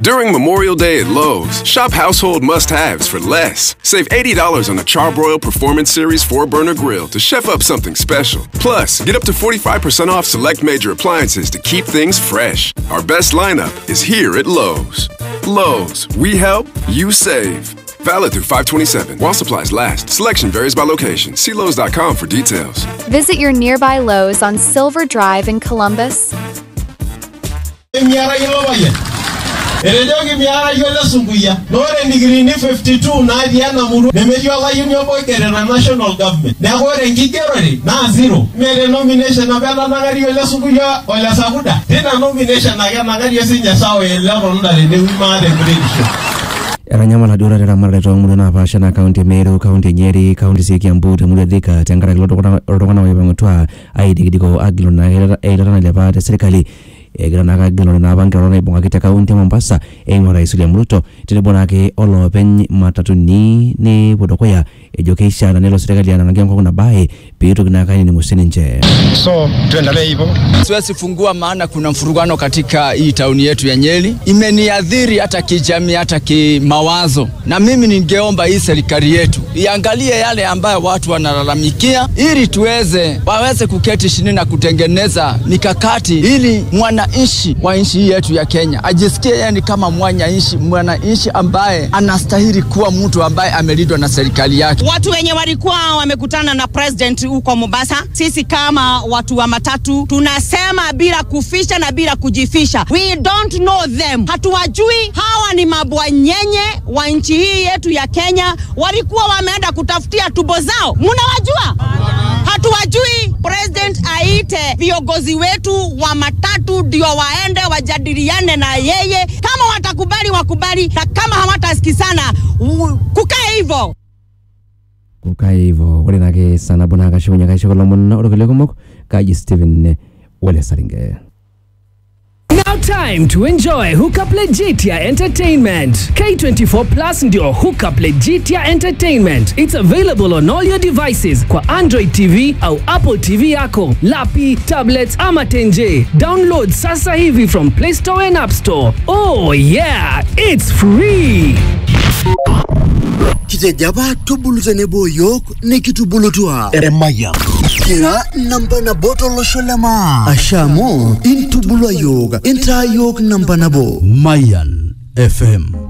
During Memorial Day at Lowe's, shop household must haves for less. Save $80 on a Charbroil Performance Series 4 burner grill to chef up something special. Plus, get up to 45% off select major appliances to keep things fresh. Our best lineup is here at Lowe's. Lowe's, we help, you save. Valid through 527 while supplies last. Selection varies by location. See Lowe's.com for details. Visit your nearby Lowe's on Silver Drive in Columbus. miara yiolo payian etejoki miara yiolo esunkuya na ore ndikirini 52 natii ena murua nemetii olayioni obo oigero na national government neeku ore enkigerore naa zero mere nomination apa enanang'ari yiolo esunkuya ole sakuda tina nomination ake enang'ari sinye sawa eletonda tenewui maata enkuretisho etanyamala duo taata eramatare toomurua naapaasha naa kaunti e meru kaunti e nyeri kaunti sii e kiambu temurua e thika tenkaraki iltung'anak oipang'utua aidikidiko agilu naa eilata nailepa te serkali egira naake agilunore naapa nkirorot naibung'aki te kaunti e mombasa eimu rais william ruto tenebo naake oloopeny matatuni nepuo dukuya ejo keishaa na nelo serkali anang'aki enkop nabae peitoki naake ainining'u sininche so tuendelee hivyo siwezi fungua maana kuna mfurugano katika hii tauni yetu ya Nyeri. Imeniadhiri hata kijamii, hata kimawazo, na mimi ningeomba hii serikali yetu iangalie yale ambayo watu wanalalamikia, ili tuweze waweze kuketi chini na kutengeneza mikakati, ili mwananchi wa nchi hii yetu ya Kenya ajisikie yeye ni kama mwananchi, mwananchi ambaye anastahili kuwa mtu ambaye amelindwa na serikali yake. watu wenye walikuwa wamekutana na president huko Mombasa, sisi kama watu wa matatu tunasema bila kuficha na bila kujifisha, we don't know them, hatuwajui. Hawa ni mabwanyenye wa nchi hii yetu ya Kenya, walikuwa wameenda kutafutia tubo zao, mnawajua? Hatuwajui. President aite viongozi wetu wa matatu ndio waende wajadiliane na yeye, kama watakubali wakubali, na kama hawatasikizana u- kukae hivyo. kukai hivyo ore naake saa nabo naa kashukunye kaisho lomon orkulie kumok kaji stephen wole saringe Now time to enjoy Hookup Legitia Entertainment. K24 Plus ndio Hookup Legitia Entertainment. It's available on all your devices kwa Android TV au Apple TV yako, lapi, tablets ama tenje. Download sasa hivi from Play Store and App Store. Oh yeah, it's free. kitejo apa tubulu tenebo yiok nikitubulutua eremaya kira namba nabo tolosho le maa asha amu intubulua yiok intaa yiok namba nabo Mayan FM